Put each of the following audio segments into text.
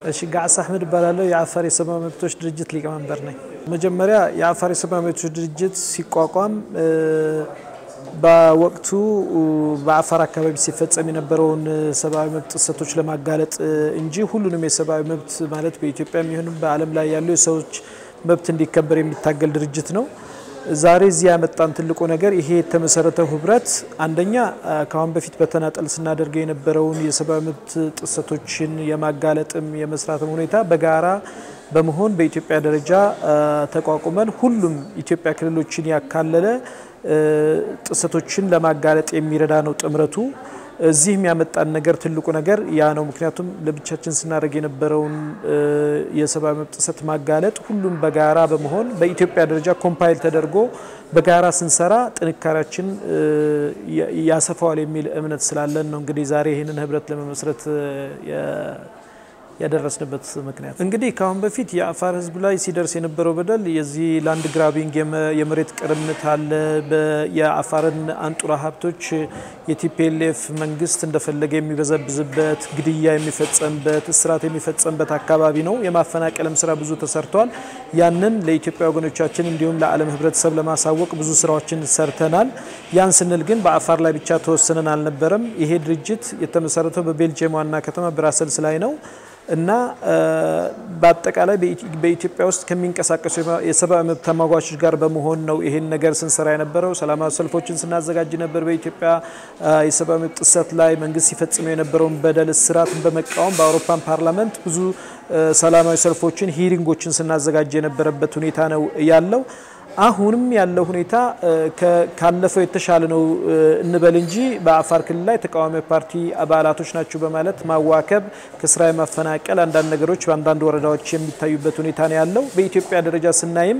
እሺ ጋዕስ አሕመድ እባላለሁ። የአፋር የሰብአዊ መብቶች ድርጅት ሊቀመንበር ነኝ። መጀመሪያ የአፋር የሰብአዊ መብቶች ድርጅት ሲቋቋም በወቅቱ በአፋር አካባቢ ሲፈጸም የነበረውን ሰብአዊ መብት ጥሰቶች ለማጋለጥ እንጂ ሁሉንም የሰብአዊ መብት ማለት በኢትዮጵያ የሚሆን በዓለም ላይ ያሉ የሰዎች መብት እንዲከበር የሚታገል ድርጅት ነው። ዛሬ እዚህ ያመጣን ትልቁ ነገር ይሄ የተመሰረተው ህብረት አንደኛ ከአሁን በፊት በተናጠል ስናደርገው የነበረውን የሰብአዊ መብት ጥሰቶችን የማጋለጥም የመስራትም ሁኔታ በጋራ በመሆን በኢትዮጵያ ደረጃ ተቋቁመን ሁሉም ኢትዮጵያ ክልሎችን ያካለለ ጥሰቶችን ለማጋለጥ የሚረዳ ነው ጥምረቱ። እዚህ የሚያመጣን ነገር ትልቁ ነገር ያ ነው። ምክንያቱም ለብቻችን ስናደርግ የነበረውን የሰብአዊ መብት ጥሰት ማጋለጥ ሁሉም በጋራ በመሆን በኢትዮጵያ ደረጃ ኮምፓይል ተደርጎ በጋራ ስንሰራ ጥንካሬያችን ያሰፋዋል የሚል እምነት ስላለን ነው እንግዲህ ዛሬ ይህንን ህብረት ለመመስረት ያደረስንበት ምክንያት እንግዲህ ከአሁን በፊት የአፋር ህዝብ ላይ ሲደርስ የነበረው በደል የዚህ ላንድ ግራቢንግ የመሬት ቅርምት አለ። የአፋርን አንጡራ ሀብቶች የቲፒኤልኤፍ መንግስት እንደፈለገ የሚበዘብዝበት፣ ግድያ የሚፈጸምበት፣ እስራት የሚፈጸምበት አካባቢ ነው። የማፈናቀልም ስራ ብዙ ተሰርቷል። ያንን ለኢትዮጵያ ወገኖቻችን እንዲሁም ለዓለም ህብረተሰብ ለማሳወቅ ብዙ ስራዎችን ሰርተናል። ያን ስንል ግን በአፋር ላይ ብቻ ተወስነን አልነበረም። ይሄ ድርጅት የተመሰረተው በቤልጅየም ዋና ከተማ ብራሰልስ ላይ ነው እና በአጠቃላይ በኢትዮጵያ ውስጥ ከሚንቀሳቀሱ የሰብአዊ መብት ተሟጋቾች ጋር በመሆን ነው ይሄን ነገር ስንሰራ የነበረው። ሰላማዊ ሰልፎችን ስናዘጋጅ ነበር። በኢትዮጵያ የሰብአዊ መብት ጥሰት ላይ መንግስት ሲፈጽመው የነበረውን በደል፣ እስራትን በመቃወም በአውሮፓን ፓርላመንት ብዙ ሰላማዊ ሰልፎችን፣ ሂሪንጎችን ስናዘጋጅ የነበረበት ሁኔታ ነው ያለው። አሁንም ያለው ሁኔታ ካለፈው የተሻለ ነው እንበል እንጂ በአፋር ክልል ላይ ተቃዋሚ ፓርቲ አባላቶች ናቸው በማለት ማዋከብ፣ ከስራ የማፈናቀል አንዳንድ ነገሮች በአንዳንድ ወረዳዎች የሚታዩበት ሁኔታ ነው ያለው። በኢትዮጵያ ደረጃ ስናይም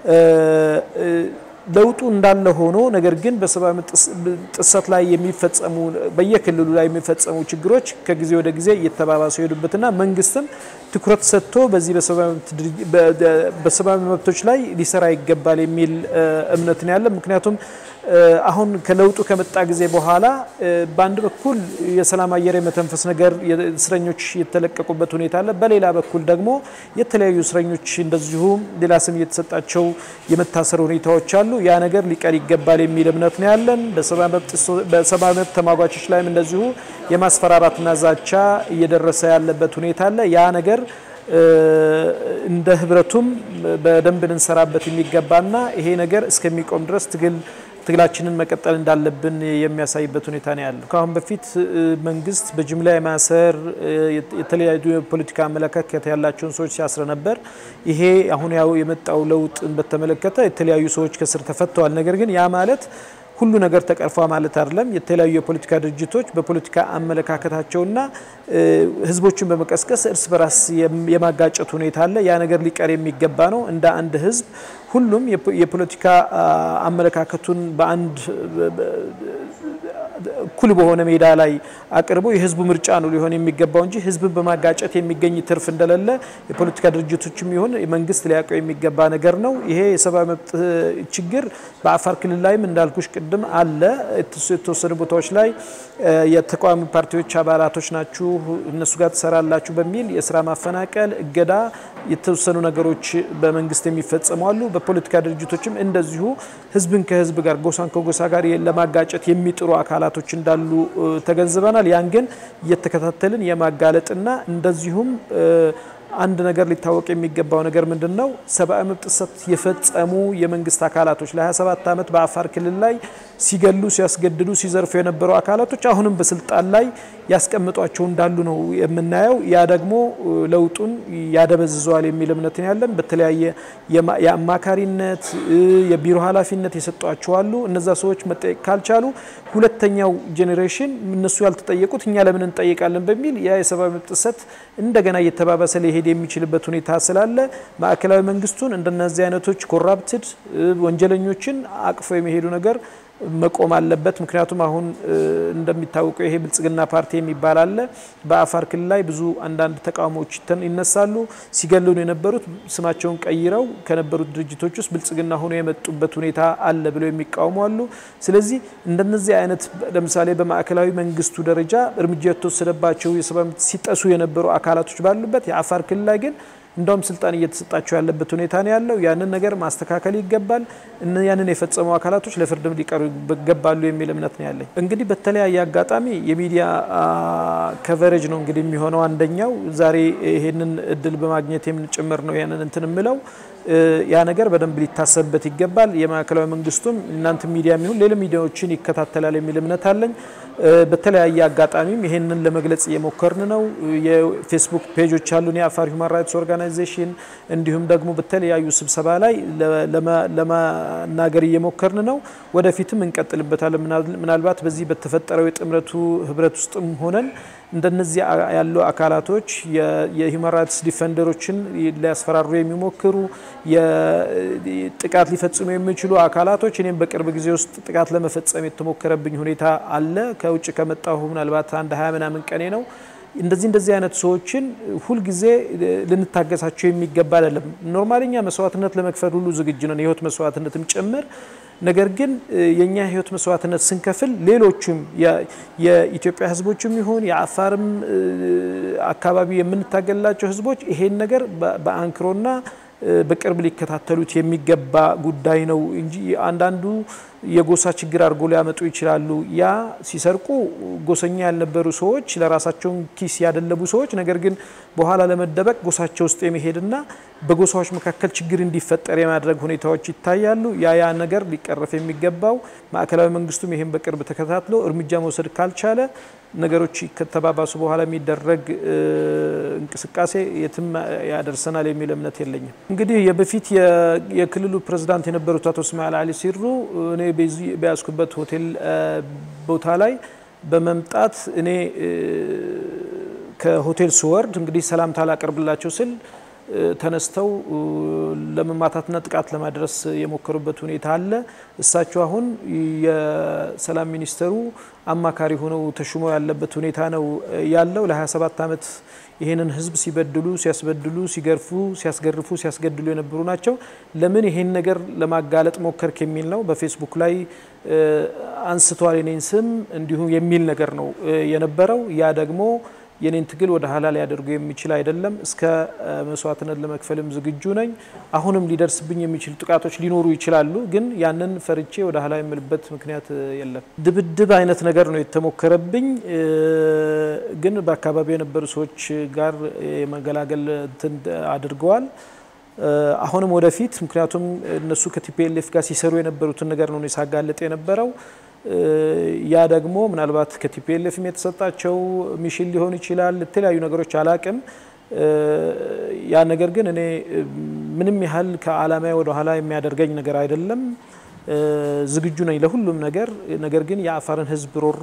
ለውጡ እንዳለ ሆኖ ነገር ግን በሰብአዊ ጥሰት ላይ የሚፈጸሙ በየክልሉ ላይ የሚፈጸሙ ችግሮች ከጊዜ ወደ ጊዜ እየተባባሱ የሄዱበትና መንግስትም ትኩረት ሰጥቶ በዚህ በሰብአዊ መብቶች ላይ ሊሰራ ይገባል የሚል እምነት ነው ያለ። ምክንያቱም አሁን ከለውጡ ከመጣ ጊዜ በኋላ በአንድ በኩል የሰላም አየር የመተንፈስ ነገር እስረኞች የተለቀቁበት ሁኔታ አለ። በሌላ በኩል ደግሞ የተለያዩ እስረኞች እንደዚሁ ሌላ ስም እየተሰጣቸው የመታሰር ሁኔታዎች አሉ። ያ ነገር ሊቀር ይገባል የሚል እምነት ነው ያለን። በሰብአዊ መብት ተሟጋቾች ላይም እንደዚሁ የማስፈራራትና ዛቻ እየደረሰ ያለበት ሁኔታ አለ። ያ ነገር እንደ ህብረቱም በደንብ ልንሰራበት የሚገባና ይሄ ነገር እስከሚቆም ድረስ ትግል ትግላችንን መቀጠል እንዳለብን የሚያሳይበት ሁኔታ ነው ያለው። ከአሁን በፊት መንግስት በጅምላ የማሰር የተለያዩ የፖለቲካ አመለካከት ያላቸውን ሰዎች ሲያስረ ነበር። ይሄ አሁን ያው የመጣው ለውጥን በተመለከተ የተለያዩ ሰዎች ከስር ተፈተዋል። ነገር ግን ያ ማለት ሁሉ ነገር ተቀርፏ ማለት አይደለም። የተለያዩ የፖለቲካ ድርጅቶች በፖለቲካ አመለካከታቸውና ህዝቦችን በመቀስቀስ እርስ በራስ የማጋጨት ሁኔታ አለ። ያ ነገር ሊቀር የሚገባ ነው። እንደ አንድ ህዝብ ሁሉም የፖለቲካ አመለካከቱን በአንድ እኩል በሆነ ሜዳ ላይ አቅርቦ የህዝቡ ምርጫ ነው ሊሆን የሚገባው እንጂ ህዝብን በማጋጨት የሚገኝ ትርፍ እንደሌለ የፖለቲካ ድርጅቶችም ይሁን መንግስት ሊያውቀው የሚገባ ነገር ነው። ይሄ የሰብአዊ መብት ችግር በአፋር ክልል ላይም እንዳልኩሽ ቅድም አለ። የተወሰኑ ቦታዎች ላይ የተቃዋሚ ፓርቲዎች አባላቶች ናችሁ፣ እነሱ ጋር ትሰራላችሁ በሚል የስራ ማፈናቀል፣ እገዳ፣ የተወሰኑ ነገሮች በመንግስት የሚፈጸሙ አሉ። በፖለቲካ ድርጅቶችም እንደዚሁ ህዝብን ከህዝብ ጋር ጎሳን ከጎሳ ጋር ለማጋጨት የሚጥሩ አካላቶች እንዳሉ ተገንዝበናል። ያን ግን እየተከታተልን የማጋለጥና እንደዚሁም አንድ ነገር ሊታወቅ የሚገባው ነገር ምንድን ነው? ሰብአዊ መብት ጥሰት የፈጸሙ የመንግስት አካላቶች ለ27 ዓመት በአፋር ክልል ላይ ሲገሉ፣ ሲያስገድዱ፣ ሲዘርፉ የነበሩ አካላቶች አሁንም በስልጣን ላይ ያስቀምጧቸው እንዳሉ ነው የምናየው። ያ ደግሞ ለውጡን ያደበዝዘዋል የሚል እምነት ያለን። በተለያየ የአማካሪነት የቢሮ ኃላፊነት የሰጧቸው አሉ። እነዛ ሰዎች መጠየቅ ካልቻሉ ሁለተኛው ጄኔሬሽን እነሱ ያልተጠየቁት እኛ ለምን እንጠይቃለን በሚል ያ የሰብአዊ መብት ጥሰት እንደገና እየተባባሰ ሊሄድ የሚችልበት ሁኔታ ስላለ ማዕከላዊ መንግስቱን እንደነዚህ አይነቶች ኮራፕትድ ወንጀለኞችን አቅፎ የመሄዱ ነገር መቆም አለበት። ምክንያቱም አሁን እንደሚታወቀው ይሄ ብልጽግና ፓርቲ የሚባል አለ። በአፋር ክልል ላይ ብዙ አንዳንድ ተቃውሞዎች ይነሳሉ። ሲገሉን የነበሩት ስማቸውን ቀይረው ከነበሩት ድርጅቶች ውስጥ ብልጽግና ሆኖ የመጡበት ሁኔታ አለ ብለው የሚቃወሙ አሉ። ስለዚህ እንደነዚህ አይነት ለምሳሌ በማዕከላዊ መንግስቱ ደረጃ እርምጃ የተወሰደባቸው የሰብአዊ መብት ሲጠሱ የነበሩ አካላቶች ባሉበት የአፋር ክልል ላይ ግን እንደውም ስልጣን እየተሰጣቸው ያለበት ሁኔታ ነው ያለው። ያንን ነገር ማስተካከል ይገባል። ያንን የፈጸሙ አካላቶች ለፍርድም ሊቀሩ ይገባሉ የሚል እምነት ነው ያለኝ። እንግዲህ በተለያየ አጋጣሚ የሚዲያ ከቨሬጅ ነው እንግዲህ የሚሆነው አንደኛው። ዛሬ ይሄንን እድል በማግኘት የምንጭምር ነው ያንን እንትን ምለው ያ ነገር በደንብ ሊታሰብበት ይገባል። የማዕከላዊ መንግስቱም እናንተ ሚዲያ የሚሆን ሌሎች ሚዲያዎችን ይከታተላል የሚል እምነት አለኝ። በተለያየ አጋጣሚም ይሄንን ለመግለጽ እየሞከርን ነው። የፌስቡክ ፔጆች አሉን፣ የአፋር ሁማን ራይትስ ኦርጋናይዜሽን እንዲሁም ደግሞ በተለያዩ ስብሰባ ላይ ለመናገር እየሞከርን ነው። ወደፊትም እንቀጥልበታለን። ምናልባት በዚህ በተፈጠረው የጥምረቱ ህብረት ውስጥም ሆነን እንደነዚህ ያሉ አካላቶች የሂውማን ራይትስ ዲፌንደሮችን ሊያስፈራሩ የሚሞክሩ ጥቃት ሊፈጽሙ የሚችሉ አካላቶች እኔም በቅርብ ጊዜ ውስጥ ጥቃት ለመፈጸም የተሞከረብኝ ሁኔታ አለ። ከውጭ ከመጣሁ ምናልባት አንድ ሀያ ምናምን ቀኔ ነው። እንደዚህ እንደዚህ አይነት ሰዎችን ሁልጊዜ ልንታገሳቸው የሚገባ አይደለም። ኖርማልኛ መስዋዕትነት ለመክፈል ሁሉ ዝግጁ ነን፣ የህይወት መስዋዕትነትም ጭምር ነገር ግን የኛ ህይወት መስዋዕትነት ስንከፍል ሌሎችም የኢትዮጵያ ህዝቦችም ይሁን የአፋርም አካባቢ የምንታገላቸው ህዝቦች ይሄን ነገር በአንክሮና በቅርብ ሊከታተሉት የሚገባ ጉዳይ ነው እንጂ አንዳንዱ የጎሳ ችግር አድርጎ ሊያመጡ ይችላሉ። ያ ሲሰርቁ ጎሰኛ ያልነበሩ ሰዎች ለራሳቸውን ኪስ ያደለቡ ሰዎች ነገር ግን በኋላ ለመደበቅ ጎሳቸው ውስጥ የመሄድና በጎሳዎች መካከል ችግር እንዲፈጠር የማድረግ ሁኔታዎች ይታያሉ። ያ ያ ነገር ሊቀረፍ የሚገባው ማዕከላዊ መንግስቱም ይህን በቅርብ ተከታትሎ እርምጃ መውሰድ ካልቻለ ነገሮች ከተባባሱ በኋላ የሚደረግ እንቅስቃሴ የትም ያደርሰናል የሚል እምነት የለኝም። እንግዲህ የበፊት የክልሉ ፕሬዝዳንት የነበሩት አቶ እስማኤል አሊ ሲሩ እኔ በያዝኩበት ሆቴል ቦታ ላይ በመምጣት እኔ ከሆቴል ስወርድ እንግዲህ ሰላምታ ላቀርብላቸው ስል ተነስተው ለመማታትና ጥቃት ለማድረስ የሞከሩበት ሁኔታ አለ። እሳቸው አሁን የሰላም ሚኒስተሩ አማካሪ ሆነው ተሹመው ያለበት ሁኔታ ነው ያለው። ለ27 ዓመት ይህንን ህዝብ ሲበድሉ፣ ሲያስበድሉ፣ ሲገርፉ፣ ሲያስገርፉ፣ ሲያስገድሉ የነበሩ ናቸው። ለምን ይሄን ነገር ለማጋለጥ ሞከርክ የሚል ነው። በፌስቡክ ላይ አንስቷል የኔን ስም እንዲሁም የሚል ነገር ነው የነበረው። ያ ደግሞ የኔን ትግል ወደ ኋላ ሊያደርጉ የሚችል አይደለም። እስከ መስዋዕትነት ለመክፈልም ዝግጁ ነኝ። አሁንም ሊደርስብኝ የሚችሉ ጥቃቶች ሊኖሩ ይችላሉ፣ ግን ያንን ፈርቼ ወደ ኋላ የምልበት ምክንያት የለም። ድብድብ አይነት ነገር ነው የተሞከረብኝ፣ ግን በአካባቢው የነበሩ ሰዎች ጋር የመገላገል እንትን አድርገዋል። አሁንም ወደፊት ምክንያቱም እነሱ ከቲፒኤልኤፍ ጋር ሲሰሩ የነበሩትን ነገር ነው ሳጋለጥ የነበረው ያ ደግሞ ምናልባት ከቲፒኤልኤፍም የተሰጣቸው ሚሽን ሊሆን ይችላል። የተለያዩ ነገሮች አላቅም። ያ ነገር ግን እኔ ምንም ያህል ከዓላማዬ ወደ ኋላ የሚያደርገኝ ነገር አይደለም። ዝግጁ ነኝ ለሁሉም ነገር። ነገር ግን የአፋርን ሕዝብ ሮሮ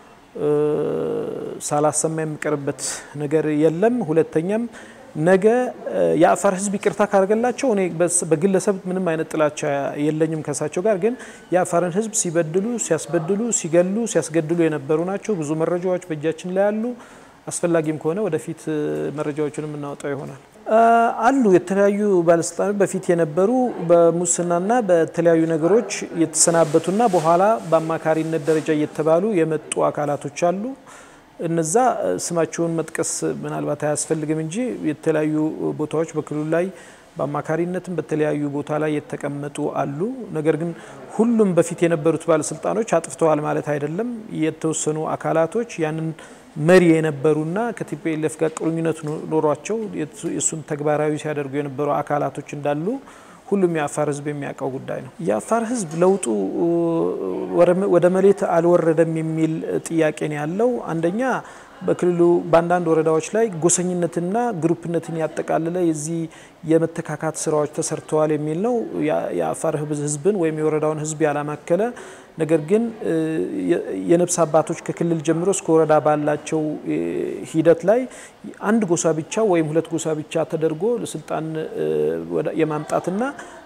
ሳላሰማ የምቀርበት ነገር የለም። ሁለተኛም ነገ የአፋር ህዝብ ይቅርታ ካደረገላቸው እኔ በግለሰብ ምንም አይነት ጥላቻ የለኝም ከሳቸው ጋር። ግን የአፋርን ህዝብ ሲበድሉ፣ ሲያስበድሉ፣ ሲገሉ፣ ሲያስገድሉ የነበሩ ናቸው። ብዙ መረጃዎች በእጃችን ላይ አሉ። አስፈላጊም ከሆነ ወደፊት መረጃዎችን የምናወጣው ይሆናል። አሉ የተለያዩ ባለስልጣኖች በፊት የነበሩ በሙስናና በተለያዩ ነገሮች የተሰናበቱና በኋላ በአማካሪነት ደረጃ እየተባሉ የመጡ አካላቶች አሉ። እነዛ ስማቸውን መጥቀስ ምናልባት አያስፈልግም እንጂ የተለያዩ ቦታዎች በክልሉ ላይ በአማካሪነትም በተለያዩ ቦታ ላይ የተቀመጡ አሉ። ነገር ግን ሁሉም በፊት የነበሩት ባለስልጣኖች አጥፍተዋል ማለት አይደለም። የተወሰኑ አካላቶች ያንን መሪ የነበሩና ከቲፒኤልኤፍ ጋር ቁርኝነት ኖሯቸው የእሱን ተግባራዊ ሲያደርጉ የነበሩ አካላቶች እንዳሉ ሁሉም የአፋር ሕዝብ የሚያውቀው ጉዳይ ነው። የአፋር ሕዝብ ለውጡ ወደ መሬት አልወረደም የሚል ጥያቄ ነው ያለው። አንደኛ በክልሉ በአንዳንድ ወረዳዎች ላይ ጎሰኝነትና ግሩፕነትን ያጠቃልለ የዚህ የመተካካት ስራዎች ተሰርተዋል የሚል ነው። የአፋር ሕዝብን ወይም የወረዳውን ሕዝብ ያላማከለ ነገር ግን የነፍስ አባቶች ከክልል ጀምሮ እስከ ወረዳ ባላቸው ሂደት ላይ አንድ ጎሳ ብቻ ወይም ሁለት ጎሳ ብቻ ተደርጎ ለስልጣን የማምጣትና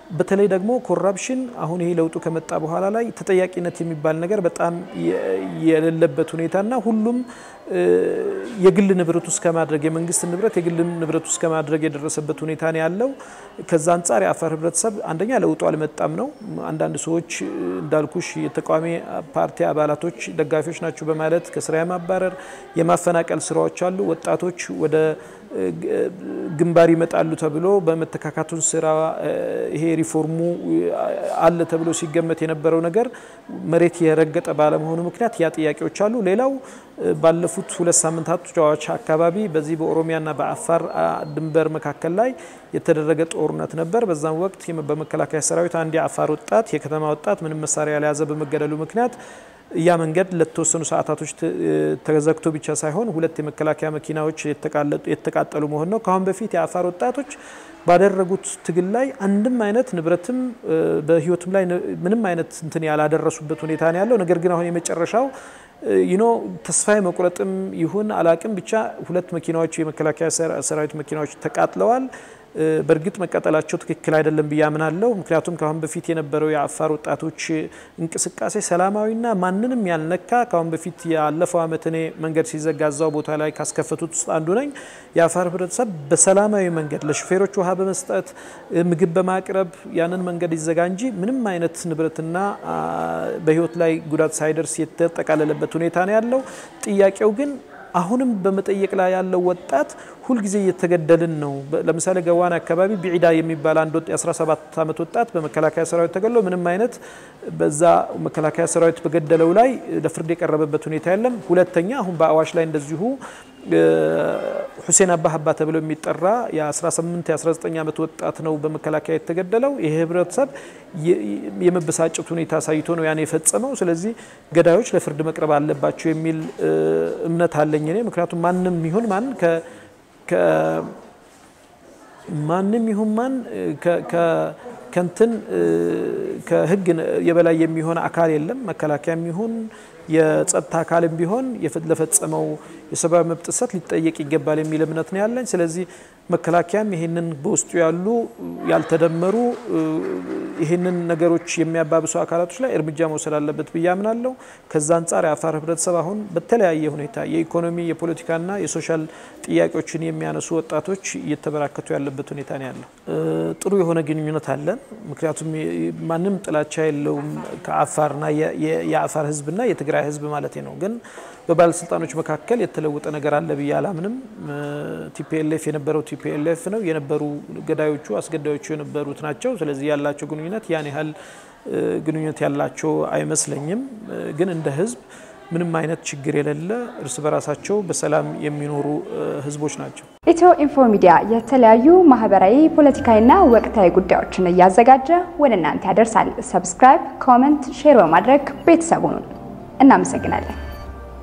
በተለይ ደግሞ ኮራፕሽን አሁን ይሄ ለውጡ ከመጣ በኋላ ላይ ተጠያቂነት የሚባል ነገር በጣም የሌለበት ሁኔታና ሁሉም የግል ንብረት ውስጥ ከማድረግ የመንግስት ንብረት የግል ንብረት ውስጥ ከማድረግ የደረሰበት ሁኔታ ነው ያለው። ከዛ አንጻር የአፋር ህብረተሰብ አንደኛ ለውጡ አልመጣም ነው። አንዳንድ ሰዎች እንዳልኩሽ የተቃዋሚ ፓርቲ አባላቶች ደጋፊዎች ናቸው በማለት ከስራ የማባረር የማፈናቀል ስራዎች አሉ። ወጣቶች ወደ ግንባር ይመጣሉ ተብሎ በመተካካቱን ስራ ይሄ ሪፎርሙ አለ ተብሎ ሲገመት የነበረው ነገር መሬት የረገጠ ባለመሆኑ ምክንያት ያ ጥያቄዎች አሉ። ሌላው ባለፉት ሁለት ሳምንታቶች አካባቢ በዚህ በኦሮሚያና በአፋር ድንበር መካከል ላይ የተደረገ ጦርነት ነበር። በዛም ወቅት በመከላከያ ሰራዊት አንድ የአፋር ወጣት የከተማ ወጣት ምንም መሳሪያ ያልያዘ በመገደሉ ምክንያት ያ መንገድ ለተወሰኑ ሰዓታቶች ተዘግቶ ብቻ ሳይሆን ሁለት የመከላከያ መኪናዎች የተቃጠሉ መሆን ነው። ከአሁን በፊት የአፋር ወጣቶች ባደረጉት ትግል ላይ አንድም አይነት ንብረትም በህይወትም ላይ ምንም አይነት እንትን ያላደረሱበት ሁኔታ ነው ያለው። ነገር ግን አሁን የመጨረሻው ይኖ ተስፋ መቁረጥም ይሁን አላቅም ብቻ ሁለት መኪናዎች የመከላከያ ሰራዊት መኪናዎች ተቃጥለዋል። በእርግጥ መቃጠላቸው ትክክል አይደለም ብዬ አምናለሁ። ምክንያቱም ከአሁን በፊት የነበረው የአፋር ወጣቶች እንቅስቃሴ ሰላማዊና ማንንም ያልነካ ከአሁን በፊት ያለፈው ዓመት እኔ መንገድ ሲዘጋ እዛው ቦታ ላይ ካስከፈቱት ውስጥ አንዱ ነኝ። የአፋር ህብረተሰብ በሰላማዊ መንገድ ለሹፌሮች ውሃ በመስጠት ምግብ በማቅረብ ያንን መንገድ ይዘጋ እንጂ ምንም አይነት ንብረትና በህይወት ላይ ጉዳት ሳይደርስ የተጠቃለለበት ሁኔታ ነው ያለው። ጥያቄው ግን አሁንም በመጠየቅ ላይ ያለው ወጣት ሁልጊዜ እየተገደልን ነው። ለምሳሌ ገዋን አካባቢ ቢዒዳ የሚባል አንድ የ17 ዓመት ወጣት በመከላከያ ሰራዊት ተገሎ ምንም አይነት በዛ መከላከያ ሰራዊት በገደለው ላይ ለፍርድ የቀረበበት ሁኔታ የለም። ሁለተኛ አሁን በአዋሽ ላይ እንደዚሁ ሁሴን አባህ አባ ተብሎ የሚጠራ የ18 የ19 ዓመት ወጣት ነው በመከላከያ የተገደለው። ይህ ህብረተሰብ የመበሳጨት ሁኔታ አሳይቶ ነው ያን የፈጸመው። ስለዚህ ገዳዮች ለፍርድ መቅረብ አለባቸው የሚል እምነት አለኝ እኔ። ምክንያቱም ማንም ይሁን ማን ማንም ይሁን ማን ከንትን ከህግ የበላይ የሚሆን አካል የለም። መከላከያም ይሁን የጸጥታ አካልም ቢሆን ለፈጸመው የሰብአዊ መብት ጥሰት ሊጠየቅ ይገባል የሚል እምነት ነው ያለኝ። ስለዚህ መከላከያም ይህንን በውስጡ ያሉ ያልተደመሩ ይህንን ነገሮች የሚያባብሱ አካላቶች ላይ እርምጃ መውሰድ አለበት ብዬ አምናለሁ። ከዛ አንጻር የአፋር ህብረተሰብ አሁን በተለያየ ሁኔታ የኢኮኖሚ የፖለቲካና የሶሻል ጥያቄዎችን የሚያነሱ ወጣቶች እየተበራከቱ ያለበት ሁኔታ ነው ያለው። ጥሩ የሆነ ግንኙነት አለን። ምክንያቱም ማንም ጥላቻ የለውም ከአፋርና የአፋር ህዝብና የትግራይ ህዝብ ማለት ነው። ግን በባለስልጣኖች መካከል የተለወጠ ነገር አለ ብዬ አላምንም። ቲፒኤልኤፍ የነበረው ቲፒኤልኤፍ ነው የነበሩ ገዳዮቹ አስገዳዮቹ የነበሩት ናቸው። ስለዚህ ያላቸው ግንኙነት ያን ያህል ግንኙነት ያላቸው አይመስለኝም። ግን እንደ ህዝብ ምንም አይነት ችግር የሌለ እርስ በራሳቸው በሰላም የሚኖሩ ህዝቦች ናቸው። ኢትዮ ኢንፎ ሚዲያ የተለያዩ ማህበራዊ፣ ፖለቲካዊና ወቅታዊ ጉዳዮችን እያዘጋጀ ወደ እናንተ ያደርሳል። ሰብስክራይብ፣ ኮመንት፣ ሼር በማድረግ ቤተሰቡን እናመሰግናለን።